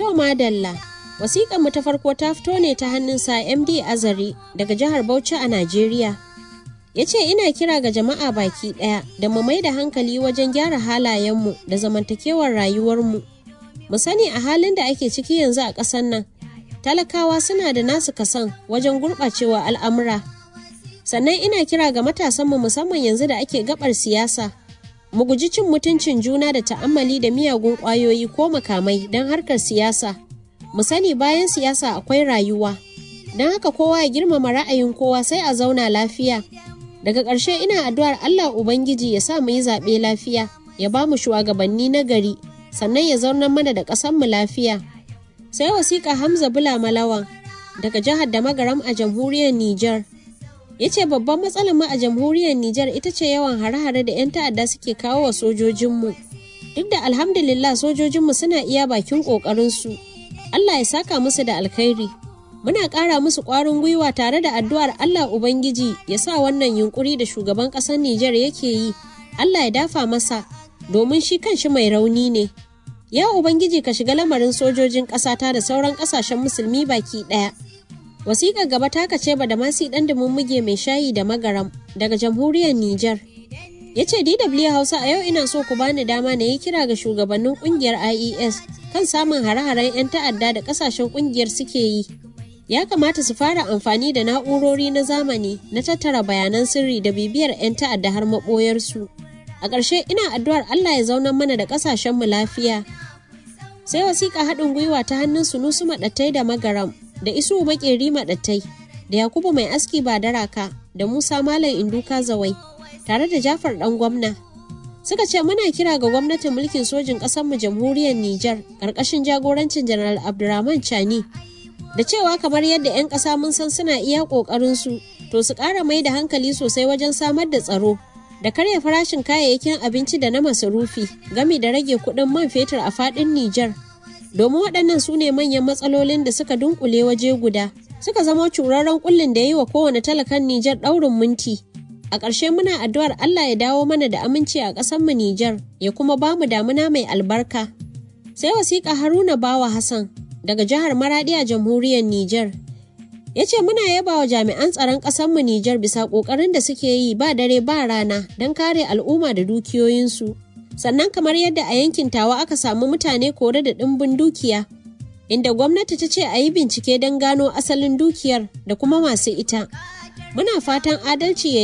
To madalla, wasiƙar mu ta farko ta fito ne ta hannun sa MD Azari daga jihar Bauchi a Najeriya. Ya ce ina kira ga jama'a baki ɗaya da mu mai da hankali wajen gyara halayenmu da zamantakewar rayuwarmu. Mu sani a halin da ake ciki yanzu a ƙasar nan, talakawa suna da nasu kasan wajen gurɓacewa al'amura. Sannan ina kira ga matasanmu musamman yanzu da ake gabar siyasa. Mu guji cin mutuncin juna da ta'ammali da miyagun ƙwayoyi ko makamai don harkar siyasa. Mu sani bayan siyasa akwai rayuwa. Don haka kowa ya girmama ra'ayin kowa sai a zauna lafiya. Daga ƙarshe ina addu'ar Allah Ubangiji ya sa mu yi zaɓe lafiya, ya ba mu shugabanni na gari, sannan ya zaunar mana da ƙasanmu lafiya. Sai wasiƙa Hamza Bula Malawan daga jihar da magaram a jamhuriyar Nijar. Ya ce babban matsalar mu a jamhuriyar Nijar ita ce yawan hare-hare da 'yan ta'adda suke kawo wa sojojinmu. Duk da alhamdulillah sojojinmu suna iya bakin ƙoƙarinsu. Allah ya saka musu da alkhairi. Muna ƙara musu ƙwarin gwiwa tare da addu'ar Allah Ubangiji ya sa wannan yunkuri da shugaban ƙasar Nijar yake yi. Allah ya dafa masa domin shi kanshi mai rauni ne. Ya Ubangiji ka shiga lamarin sojojin ƙasata da sauran ƙasashen musulmi baki ɗaya. Wasiƙar gaba ta kace ba da masi ɗan da muge mai shayi da magaram daga jamhuriyar Nijar. Ya ce DW Hausa a yau ina so ku bani dama na yi kira ga shugabannin ƙungiyar IES kan samun hare-haren 'yan ta'adda da ƙasashen ƙungiyar suke yi. Ya kamata su fara amfani da na'urori na zamani na tattara bayanan sirri da bibiyar 'yan ta'adda har maɓoyarsu. A ƙarshe ina addu'ar Allah ya zaunar mana da ƙasashenmu lafiya. Sai wasiƙa haɗin gwiwa ta hannun Sunusu Maɗattai da Magaram da Isu Maƙeri Maɗattai da Yakubu Mai Aski Badaraka da Musa Malam Induka Zawai tare da Jafar ɗan gwamna. Suka ce muna kira ga gwamnatin mulkin sojin ƙasarmu jamhuriyar Nijar ƙarƙashin jagorancin Janar Abdurrahman Chani da cewa kamar yadda 'yan ƙasa mun san suna iya ƙoƙarinsu to su ƙara mai da hankali sosai wajen samar da tsaro da karya farashin kayayyakin abinci da na masarufi gami da rage kuɗin man fetur a faɗin Nijar. Domin waɗannan su ne manyan matsalolin da suka dunkule waje guda, suka zama curarren kullin da ya yi wa kowane talakan Nijar ɗaurin minti. A ƙarshe muna addu'ar Allah ya dawo mana da aminci a ƙasarmu Nijar, ya kuma ba mu damuna mai albarka. Sai wasiƙa Haruna Bawa Hassan daga jihar Maradi a jamhuriyar Nijar. Ya ce muna yaba wa jami'an tsaron ƙasarmu Nijar bisa ƙoƙarin da suke yi ba dare ba rana don kare al'umma da dukiyoyinsu. Sannan kamar yadda a yankin tawa aka samu mutane kore da ɗimbin dukiya, inda gwamnati ta ce a yi bincike don gano asalin dukiyar da kuma masu ita. Muna fatan adalci ya